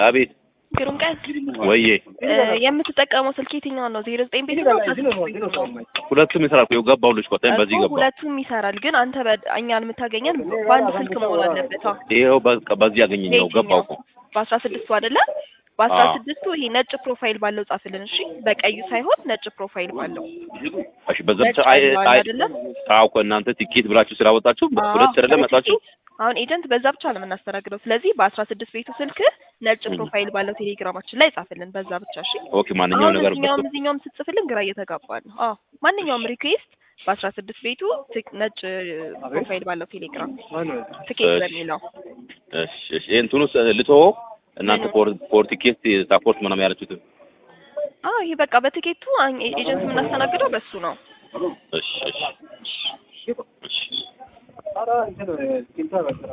አቤት ግሩም ቀን ወዬ እ፣ የምትጠቀመው ስልክ የትኛውን ነው? ዜሮ ዘጠኝ ቤት ነው? አስራ ስድስት ቤት ነው? ሁለቱም ይሰራል። ይኸው ገባሁ ልጅ ቆጣኝ በዚህ እኮ ገባ። ሁለቱም ይሰራል፣ ግን አንተ በ- እኛን የምታገኘን በአንድ ስልክ መሆን አለበት። አዎ ይኸው በቃ በዚህ ያገኘኝ ነው ገባሁ እኮ በአስራ ስድስቱ አይደለ? በአስራ አዎ። ስድስቱ ይሄ ነጭ ፕሮፋይል ባለው ጻፍልን። እሺ፣ በቀዩ ሳይሆን ነጭ ፕሮፋይል ባለው እሺ በዛ ብቻ ነጭ አይ አለው አይ አይደለ? አዎ እኮ እናንተ ቲኬት ብላችሁ ስላወጣችሁ ሁለት አይደለ መጣችሁ አሁን ኤጀንት በዛ ብቻ ነው የምናስተናግደው። ስለዚህ በአስራ ስድስት ቤቱ ስልክ ነጭ ፕሮፋይል ባለው ቴሌግራማችን ላይ ጻፍልን፣ በዛ ብቻ እሺ። ኦኬ ማንኛውም አሁን ነገር እዚኛውም እዚኛውም ስትጽፍልን ግራ እየተጋባ ነው። አዎ ማንኛውም ሪኩዌስት በአስራ ስድስት ቤቱ ትክ- ነጭ ፕሮፋይል ባለው ቴሌግራም ትኬት እሺ። በሚለው እሺ እሺ እንትኑ ልትወው እናንተ ፖር ፖር ቲኬት ሳፖርት ምናምን ያላችሁት አዎ ይሄ በቃ በትኬቱ አኝ- ኤጀንት የምናስተናግደው በሱ ነው። እሺ እሺ እሺ